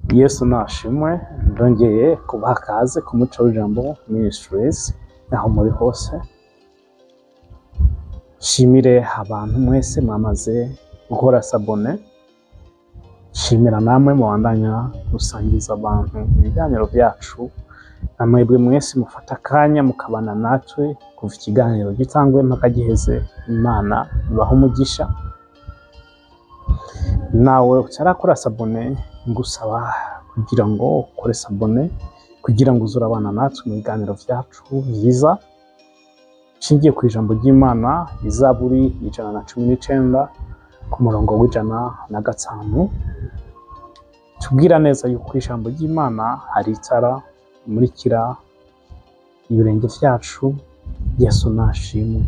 yesu nashimwe ndongeye kubaha akaze ku muco w'ijambo ministries aho muri hose shimire abantu mwese mwamaze gukora sabone shimira namwe mubandanya gusangiza abantu ibiganiro byacu namwebwe mwese mufata akanya mukabana natwe kuva ikiganiro gitangwe mpaka giheze imana ibaha umugisha nawe utarakora sabone ngusaba kugira ngo ukore sabone kugira ngo uze urabana natwe mu biganiro byacu byiza nshingiye ku ijambo ry'imana izaburi ijana na cumi n'icenda ku murongo w'ijana na gatanu tubwira neza yuko ijambo ry'imana hari itara rimurikira ibirenge byacu yesu nashimwe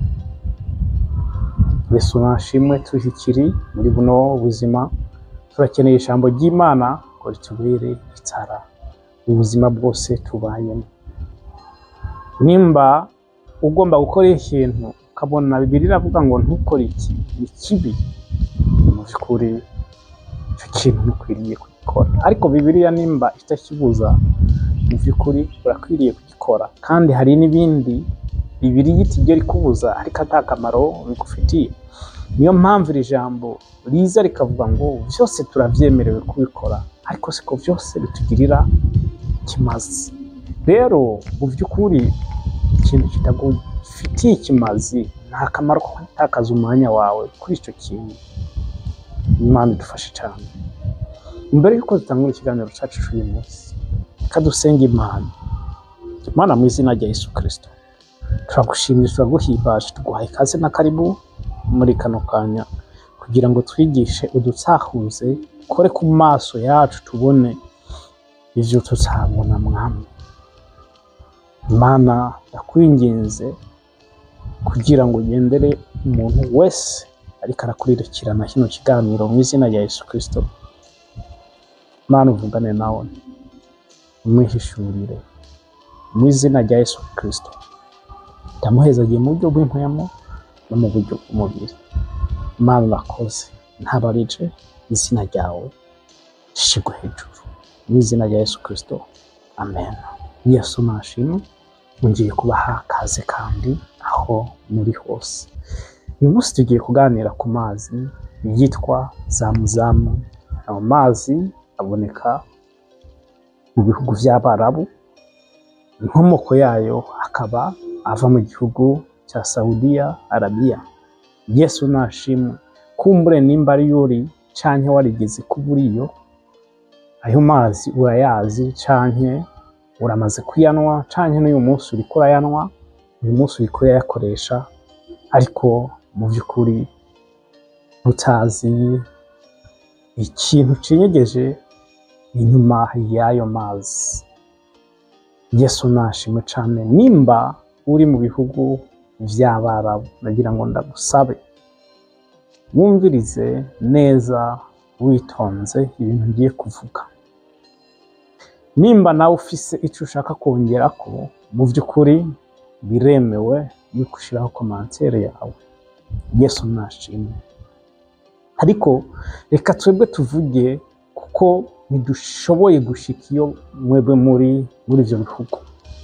yesu nashimwe tuhikiri muri buno buzima turakeneye ijambo ry'imana ngo ritubere itara mu buzima bwose tubayemo nimba ugomba gukora ikintu ukabona bibiri iravuga ngo ntukore iki ni kibi mu by'ukuri icyo kintu ntukwiriye kugikora ariko bibiriya nimba itakibuza mu by'ukuri urakwiriye kugikora kandi hari n'ibindi bibiriya itigera ikubuza ariko ata kamaro bigufitiye niyo mpamvu iri jambo riza rikavuga ngo byose turabyemerewe kubikora ariko siko byose bitugirira ikimazi rero mu by'ukuri ikintu kitagufitiye ikimazi nta kamaro ko gutakaza umwanya wawe kuri icyo kintu imana idufashe cyane mbere y'uko dutangura ikiganiro cyacu cy'uyu munsi reka dusenge imana imana mu izina rya yesu kirisito turagushimira turaguhimbaje tuguhaye ikaze na karibu muri kano kanya kugira ngo twigishe udutsahuze kore ku maso yacu tubone ibyo tutabona mwami imana ndakwinginze kugira ngo ugendere umuntu wese ariko arakuririkirana kino kiganiro mu izina rya yesu kirisito imana uvugane nawe umwihishurire mu izina rya yesu kirisito ndamuhezagiye mu buryo bw'impwemu no mu buryo bw'umubiri imana urakoze ntabarije izina ryawe rishigwe hejuru mu izina rya yesu kirisito amen yesu nashimwe ngiye kubaha akaze kandi aho muri hose uyu munsi tugiye kuganira ku mazi yitwa zamuzamu ayo mazi aboneka mu bihugu by'abarabu inkomoko yayo akaba ava mu gihugu cya Saudiya Arabiya Yesu nashimwe kumbure nimba ari yuri canke warigeze kuba uriyo ayo mazi urayazi canke uramaze kuyanwa canke n'uyu munsi uriko urayanwa uyu munsi uriko urayakoresha ariko mu by'ukuri utazi ikintu cinyegeje inyuma y'ayo mazi Yesu nashimwe cane nimba uri mu bihugu by'abarabu nagira ngo ndagusabe wumvirize neza witonze ibintu ngiye kuvuga nimba nawe ufise icyo ushaka kongera ko mu by'ukuri biremewe yuko ushyiraho komantere yawe yesu nashimwe ariko reka twebwe tuvuge kuko ntidushoboye gushika iyo mwebwe muri muri ibyo bihugu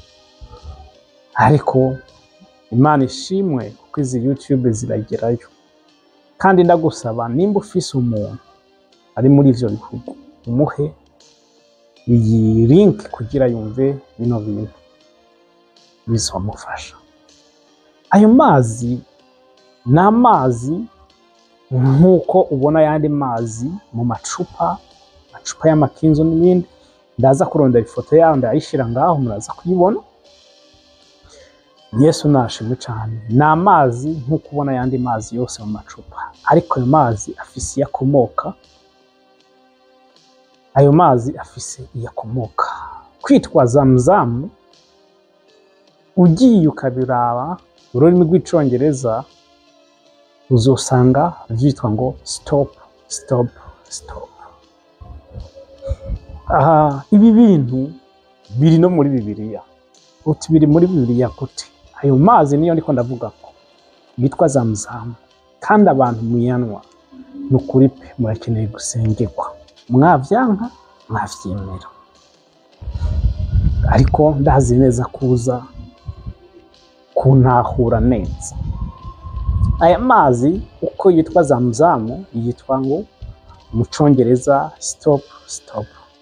ariko imana ishimwe kuko izi yutube ziragerayo kandi ndagusaba nimba ufise umuntu ari muri ivyo bihugu umuhe iyi link kugira yumve bino bintu bizomufasha ayo mazi ni amazi nk'uko ubona ayandi mazi mu macupa amacupa y'amakinzo n'ibindi ndaza kurondera ifoto yayo ndayishyira ngaho muraza kuyibona yesu nashimwe cyane ni amazi nk'uko ubona ayandi mazi yose mu macupa ariko ayo mazi afise iyo akomoka ayo mazi afise iyo akomoka kwitwa zamuzamu ugiye ukabiraba mu rurimi rw'icyongereza uzosanga byitwa ngo stop stop stop aha ibi bintu biri no muri bibiliya uti biri muri bibiliya gute ayo mazi niyo ndiko ndavuga ko yitwa zamuzamu kandi abantu muyanwa ni ukuri pe murakeneye gusengerwa mwavyanka mwavyemera ariko ndazi neza kuza kuntahura neza aya mazi uko yitwa zamuzamu yitwa ngo mu congereza stop stop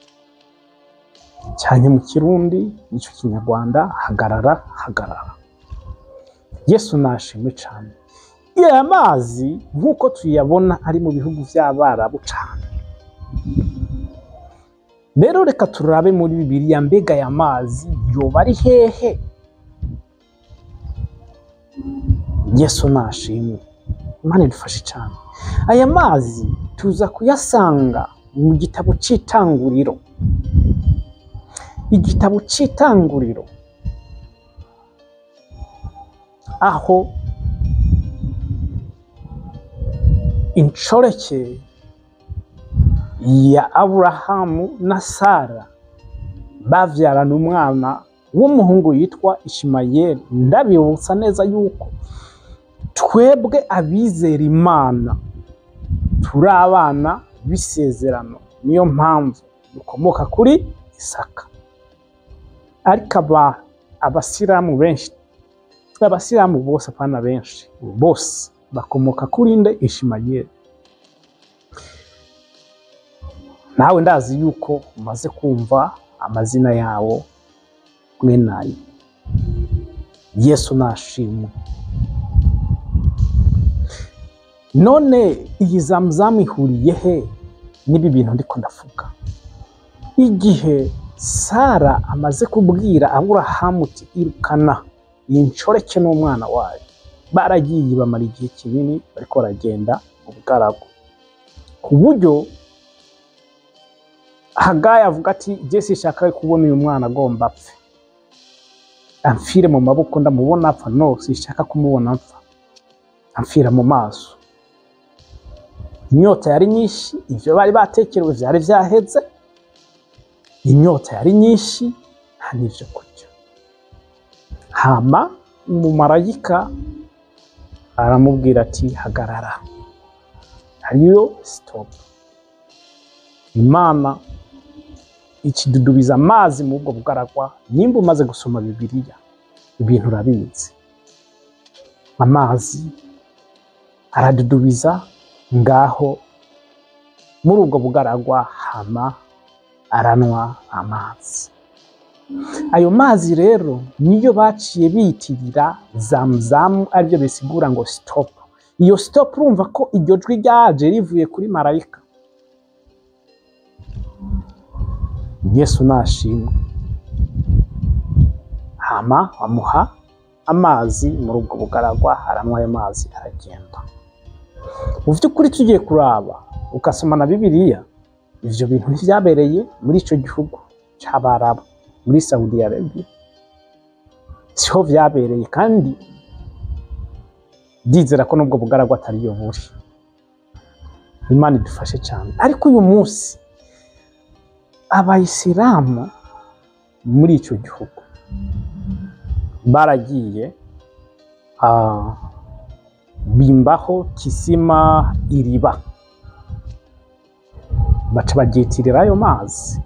cyane mu kirundi nicyo kinyarwanda hagarara hagarara yesu nashimwe cyane aya mazi nk'uko tuyabona ari mu bihugu by'abarabu cyane rero reka turabe muri bibiliya mbega aya mazi yoba ari hehe yesu nashimwe imana idufashe cyane aya mazi tuza kuyasanga mu gitabo cy'itanguriro igitabo cy'itanguriro aho inshoreke ya aburahamu na sara babyarana umwana w'umuhungu yitwa ishimayeli ndabibutsa neza yuko twebwe abizera imana turi abana b'isezerano niyo mpamvu dukomoka kuri isaka ariko aba abasilamu benshi abasilamu bose apana benshi bose bakomoka kuri nde ishimayeli nawe ndazi yuko umaze kumva amazina yawo mwenayo yesu nashimwe none iyi zamuzamu ihuriye he n'ibi bintu ndiko ndavuga igihe sara amaze kubwira aburahamu uti irukana iyi nshoreke n'umwana wayo baragiye bamara igihe kinini bariko baragenda mu bugaragu ku buryo hagayi avuga ati jesi ishaka kubona uyu mwana agomba apfe amfire mu maboko ndamubona apfa no sishaka kumubona apfa amfira mu maso inyota yari nyinshi ibyo bari batekerewe byari byaheze inyota yari nyinshi nta n'ibyo kurya hama umumarayika aramubwira ati hagarara hariyo sitopu imana ikidudubiza amazi mu bwo bugaragwa nimba umaze gusoma bibiliya ibintu urabizi amazi aradudubiza ngaho muri ubwo bugaragwa hama aranwa amazi ayo mazi rero niyo baciye biyitirira zamuzamu aribyo bisigura ngo sitopu iyo sitopu urumva ko iryo jwi ryaje rivuye kuri marayika yesu nashimwe hama bamuha amazi muri ubwo bugaragwa aranywa ayo mazi aragenda mu by'ukuri tugiye kuraba ugasoma na bibiliya ivyo bintu ntibyabereye muri ico gihugu c'abarabu muri saudi arabia siho vyabereye kandi ndizera ko nubwo bugaragwa atariyo buri imana idufashe cyane ariko uyu munsi abayisilamu muri icyo gihugu baragiye ah, bimbaho kisima iriba baca bagyitirira ayo mazi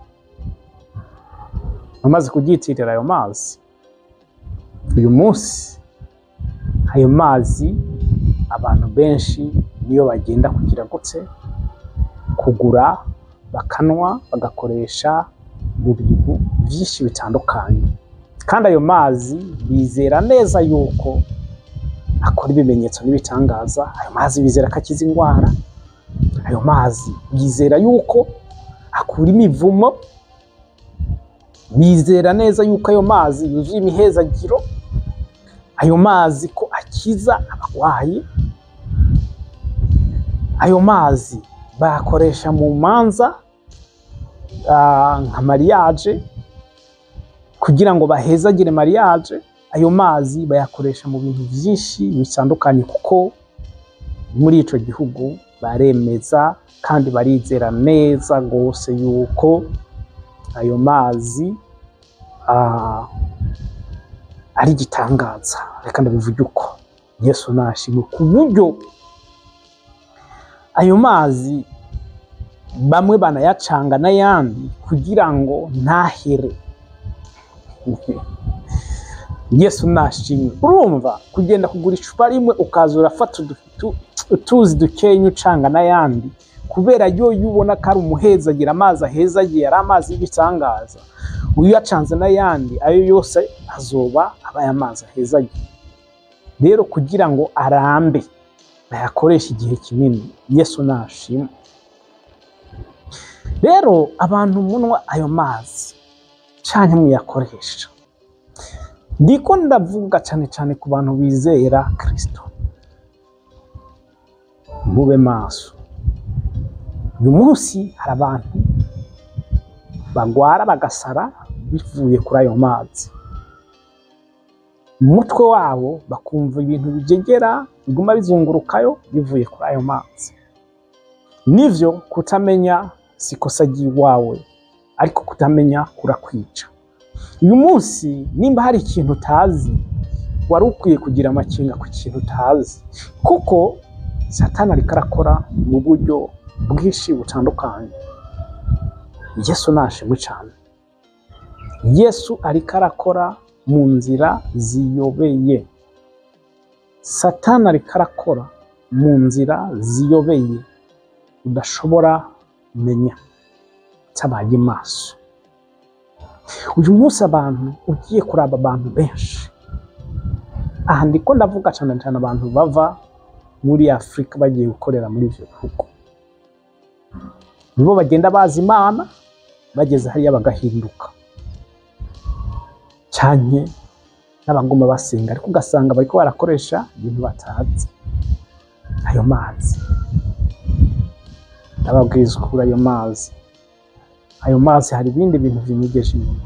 bamaze kugyitirira ayo mazi uyu munsi ayo mazi abantu benshi niyo bagenda kugira gutse kugura bakanwa bagakoresha mu bintu byinshi bitandukanye kandi ayo mazi bizera neza yuko akora ibimenyetso n'ibitangaza ayo mazi bizera ko akiza indwara ayo mazi bizera yuko akura imivumo bizera neza yuko ayo mazi yuzuye imihezagiro ayo mazi ko akiza abarwayi ayo mazi bayakoresha mu manza ah, nka mariage kugira ngo bahezagire mariage ayo mazi bayakoresha mu bintu byinshi bitandukanye kuko muri ico gihugu baremeza kandi barizera neza rwose yuko ayo mazi ah, ari igitangaza reka ndabivuge uko yesu nashimwe ku buryo ayo mazi bamwe banayacanga n'ayandi kugira ngo ntahere yesu nashimwe urumva kugenda kugura icupa rimwe ukaza urafata udu- utuzi dukenya ucanga n'ayandi kubera yo iyo ubona ko ari umuhezagira amazi ahezagiye ari amazi y'igitangaza uyacanze n'ayandi ayo yose azoba abaye amazi ahezagiye rero kugira ngo arambe bayakoreshe igihe kinini yesu nashimwe rero abantu munwa ayo mazi canke muyakoresha ndiko ndavuga cyane cyane ku bantu bizera kristo mube maso uyu munsi hari abantu bagwara bagasara bivuye kuri ayo mazi mu mutwe wabo bakumva ibintu bijegera biguma bizungurukayo bivuye kuri ayo mazi nivyo kutamenya si ikosa ry'iwawe ariko kutamenya kurakwica uyu munsi nimba hari ikintu utazi wari ukwiye kugira amakenga ku kintu utazi kuko satani ariko arakora mu buryo bwinshi butandukanye yesu nashimwe cyane yesu ariko arakora mu nzira ziyobeye satani ariko arakora mu nzira ziyobeye udashobora kumenya utabaye maso uyu munsi abantu ugiye kuraba abantu benshi aha ndiko ndavuga cyane cyane abantu bava muri afurika bagiye gukorera muri ibyo bihugu nibo bagenda bazi imana bageze hariya bagahinduka cyane n'abagoma basenga ariko ugasanga bariko barakoresha ibintu batazi ayo mazi ndababwiza ukuri ayo mazi ayo mazi hari ibindi bintu binyegeje inyuma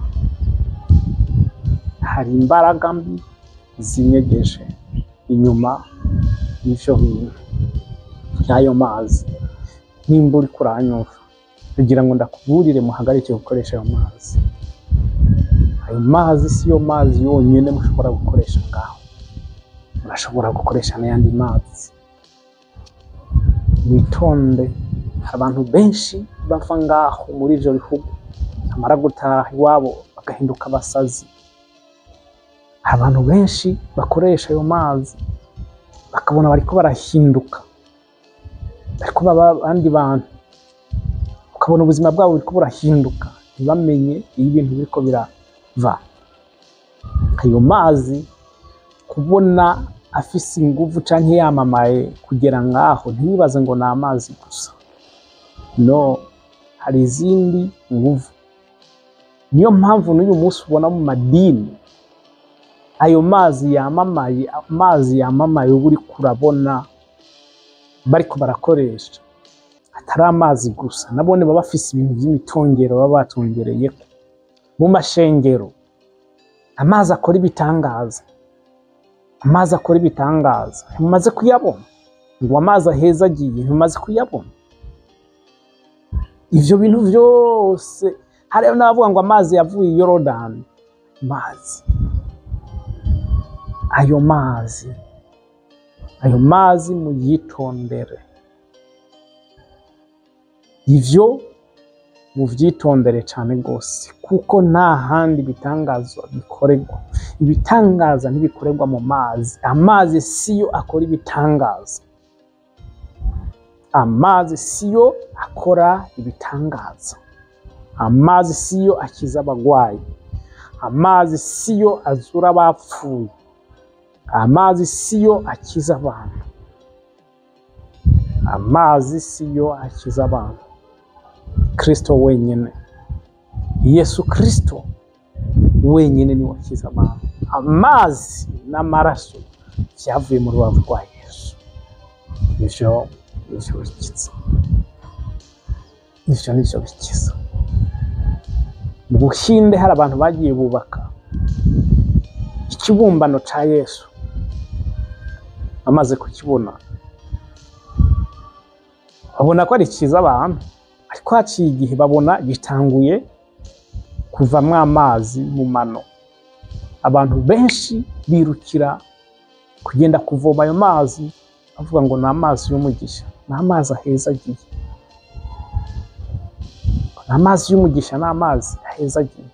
hari imbaraga mbi zinyegeje inyuma y'ivyo bintu y'ayo mazi nimba uriko uranyumva kugira ngo ndakuburire muhagarike gukoresha ayo mazi ayo mazi si yo mazi yonyine mushobora gukoresha ngaho murashobora gukoresha n'ayandi mazi witonde hari abantu benshi bava ngaho muri ivyo bihugu bamara gutaha iwabo bagahinduka abasazi hari abantu benshi bakoresha ayo mazi bakabona bariko barahinduka bariko baba abandi bantu ukabona ubuzima bwabo buriko burahinduka ntibamenye iyo ibintu biriko birava ayo mazi kubona afise inguvu canke yamamaye kugera ngaho ntibibaze ngo ni amazi gusa no hari izindi nguvu niyo mpamvu n'uyu munsi ubona mu madini ayo mazi yamamaye amazi yamamaye uba uriko urabona bariko barakoresha atari amazi gusa nabone baba bafise ibintu by'imitongero baba batongereyeko mu mashengero amazi akora ibitangaza amazi akora ibitangaza ntimumaze kuyabona ngo amazi aheza agiye ntimumaze kuyabona ivyo bintu vyose hariho n'abavuga ngo amazi yavuye i yorodani mazi ayo mazi ayo mazi muyitondere ivyo muvyitondere cane rwose kuko nta handi ibitangazo bikorerwa ibitangaza ntibikorerwa mu mazi amazi siyo akora ibitangaza amazi siyo akora ibitangaza amazi siyo akiza abagwayi amazi siyo azura abapfuye amazi siyo akiza abantu amazi siyo akiza abantu kristo wenyine yesu kristo wenyine niwe akiza abantu amazi n'amaraso byavuye mu rubavu rwa yesu ivyo nivyo bikiza ivyo nivyo bikiza mu buhinde hari abantu bagiye bubaka ikibumbano ca yesu bamaze kukibona babona ko ari cyiza abantu ariko haciye igihe babona gitanguye kuvamwo amazi mu mano abantu benshi birukira kugenda kuvoma ayo mazi bavuga ngo ni amazi y'umugisha ni amazi aheza agiye amazi y'umugisha ni amazi ahezagiye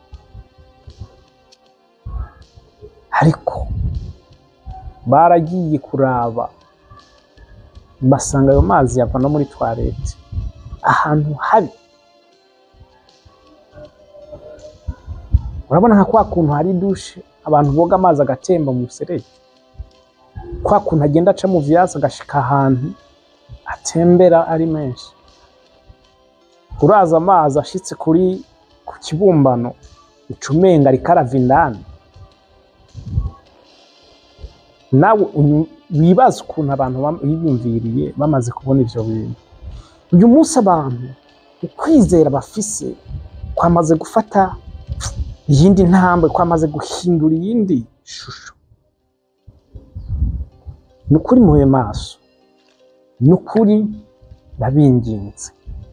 ariko baragiye kuraba basanga ayo mazi yava no muri twarete ahantu habi urabona nka kwa kuntu hari dushe abantu boga amazi agatemba mu muserege kwa kuntu agenda aca mu vyatsi agashika ahantu atembera ari menshi uraza amazi ashitse kuri ku kibumbano ucumenga ariko arava indani nawe unyu- wibaza ukuntu abantu bam- biyumviriye bamaze kubona ivyo bintu uyu munsi abantu ukwizera bafise kwamaze gufata iyindi ntambwe kwamaze guhindura iyindi shusho ni ukuri mube maso ni ukuri ndabinginze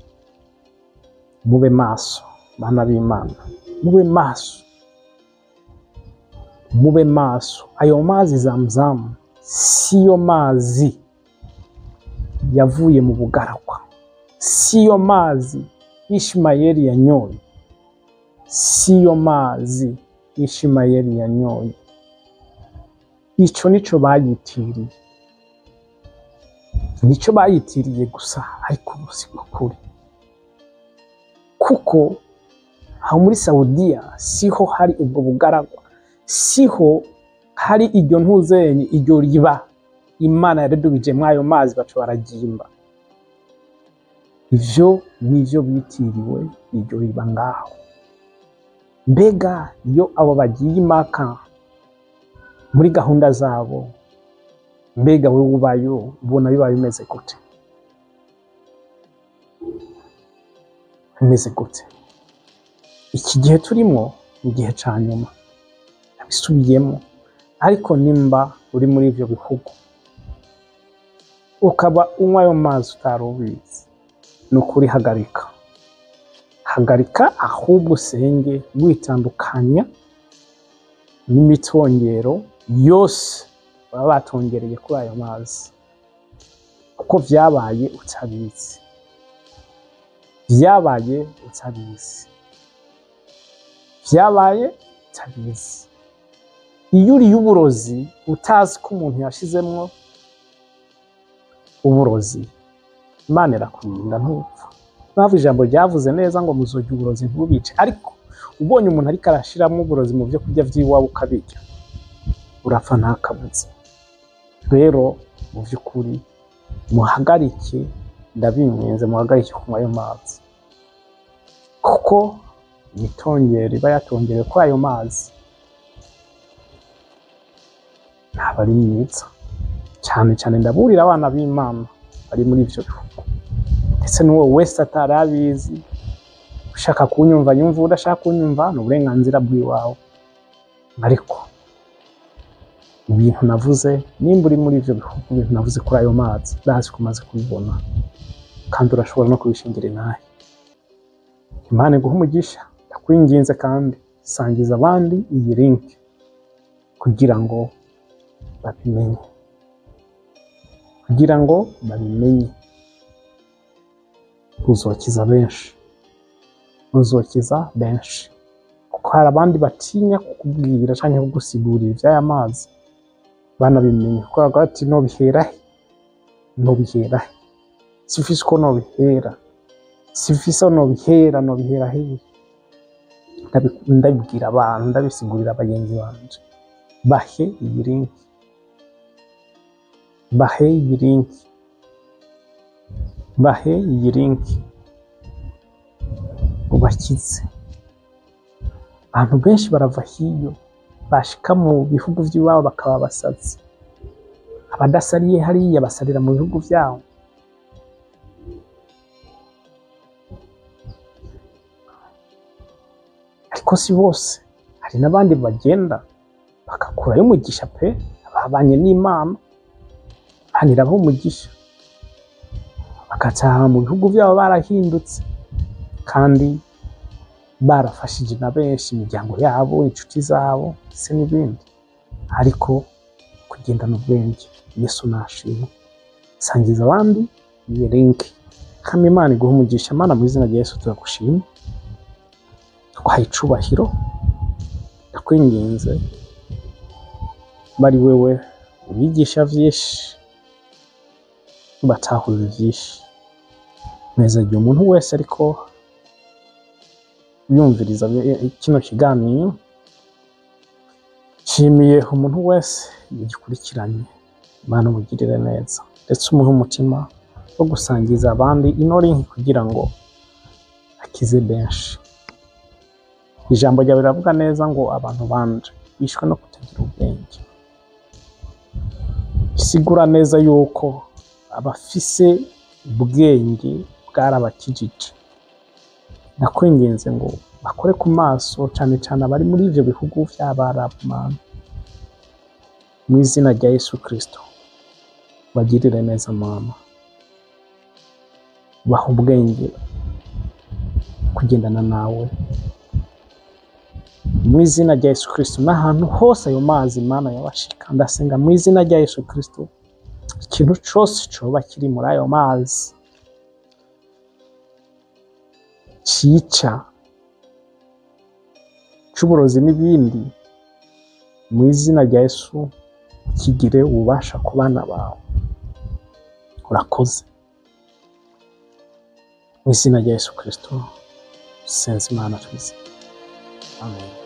mube maso bana b'imana mube maso mube maso ayo mazi zamzamu siyo mazi yavuye mu bugaragwa siyo mazi ishimayeli yanyoye siyo mazi ishimayeli yanyoye ico nico bayitiriye nico bayitiriye gusa ariko ubu si kuri kuko aho muri Saudiya siho hari ubwo bugaragwa siho hari iryo ntuzenyi iryo riba imana yaredubije ayo mazi baca baragimba ivyo nivyo bitiriwe iryo riba ngaho mbega iyo abo bagiye impaka muri gahunda zabo mbega wowe ubayo ubona biba bimeze gute bimeze gute iki gihe turimo ni igihe ca nyuma nabisubiyemo ariko nimba uri muri ivyo bihugu ukaba unywa ayo mazi utari ubizi ni ukuri hagarika hagarika ahubwo usenge witandukanya n'imitongero yose baba batongereye kuri ayo mazi kuko vyabaye utabizi vyabaye utabizi vyabaye utabizi iyo uriye uburozi utazi ko umuntu yashizemwo uburozi imana irakurinda ntupfa mpamvu ijambo ryavuze neza ngo muzorya uburozi ntubice ariko ubonye umuntu ariko arashiramo uburozi mu byo kurya vy'iwawe ukabirya urapfa nta kabuza rero mu by'ukuri muhagarike ndabinginze muhagarike kunywa ayo mazi kuko imitongero iba yatongerewe kuri ayo mazi ntabwo ari myiza cyane cyane ndaburira abana b'imana bari muri ibyo bihugu ndetse n'uwo wese atari abizi ushaka kunyumva yumva udashaka kunyumva ni uburenganzira bw'iwawe ariko ibintu navuze nimba uri muri ibyo bihugu ibintu navuze kuri ayo mazi ndazi ko umaze kubibona kandi urashobora no kubishingira inahe imana iguha umugisha ndakwinginze kandi sangiza abandi iyi linki kugira ngo babimenye kugira ngo babimenye uzokiza benshi uzokiza benshi kuko hari abandi batinya kukubwira cyangwa kugusigurira iby'aya mazi banabimenye kuko baravuga bati nobihera he nobihera he sifise uko nobihera sifise aho nobihera nobihera hehe Ndabi- ndabibwira abantu ndabisigurira bagenzi banje bahe iyi linki bahe iyi linki bahe iyi linki ubakize abantu benshi barava hiyo bashika mu bihugu by'iwabo bakaba abasazi abadasariye hariya basarira mu bihugu byabo ariko si bose hari n'abandi bagenda bagakurayo umugisha pe babanye n'imana imana irabaha umugisha bagataha mu bihugu byabo barahindutse kandi barafashije na benshi imiryango yabo inshuti zabo ndetse n'ibindi ariko kugendana ubwenge yesu nashimwe sangiza abandi iyi linki kama imana iguha umugisha mana mu izina rya yesu turagushima ndaguhaye icubahiro ndakwinginze bari wewe ubigisha vyinshi ubatahurira vyinshi neza igihe umuntu wese ariko yumviriza kino kiganiro nshimiye umuntu wese yagikurikiranye Imana umugirire neza ndetse umuhe umutima wo gusangiza abandi ino link kugira ngo akize benshi ijambo ryawe riravuga neza ngo abantu banje bishwe no kutagira ubwenge bisigura neza yuko abafise ubwenge bwarabakijije ndakwinginze ngo bakore ku maso cane cane abari muri ivyo bihugu vy'abarabu mana mu izina rya yesu kristo bagirire neza mama baha ubwenge kugendana nawe mu izina rya yesu kristo n'ahantu hose ayo mazi mana yabashika ndasenga mu izina rya yesu kristo ikintu cose coba kiri muri ayo mazi cica c'uburozi n'ibindi mu izina rya yesu kigire ububasha ku bana bawe urakoze mu izina rya yesu kristo senze imana twize amen